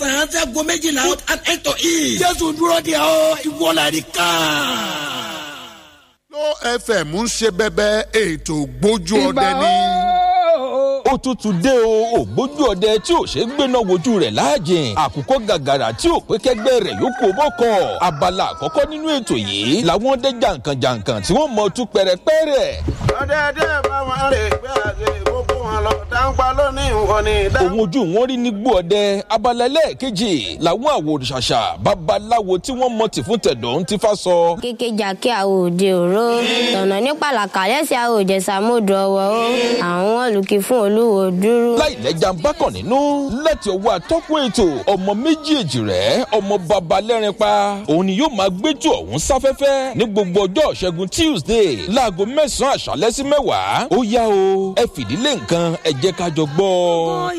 mẹ́sàn-án sẹ́gun méjìlá and eight to eat. jésù dúró de ọ ìwọlẹ̀ ká. ló fm ń ṣe bẹbẹ ètò gbójú ọdẹ ní. ó tútù dé o ògbójú ọdẹ tí ò ṣe gbéná wojú rẹ̀ láàjìn àkùkọ gàgàrà tí ò pé kẹgbẹ́ rẹ̀ yókù bọ́kọ̀ abala àkọ́kọ́ nínú ètò yìí làwọn ọdẹ jàǹkànjàǹkàn tí wọ́n mọ̀ tú pẹ̀rẹ̀pẹ̀rẹ̀. ọ̀dẹ̀dẹ̀ bá wọn rè gbé àgbè gbogbo wọn lọ dáńpá lónìí nǹkan ní ìdá. òun ojú wọn rí ní gbó ọdẹ abala ẹlẹ́ẹ̀kejì làwọn àwòrán-ṣàṣà babaláwo tí wọ́n mọ̀ tì fún tẹ̀dọ̀ ń ti fa sọ. kékejà kí àwọn òde òró tọ̀nà ní pàlàkà lẹ́sẹ̀ àwọn òjẹ̀sàmódò ọwọ́ ó àwọn olùkí fún olúwo dúró. láìlẹ́jà ń bá kàn nínú láti ọwọ́ atọ́kùn ètò ọmọ méjèèjì rẹ̀ ọmọ baba lẹ́rin pa òun ni yóò máa gbẹ́jọ ọ̀hún sáfẹ́fẹ́ ní gbogbo ọjọ́ ṣẹ́gun tuesday láago mẹ́sàn-án àṣálẹ́ sí mẹ́wàá ó yá o ẹ fìdílé nǹkan ẹ jẹ́ ká jọ gbọ́.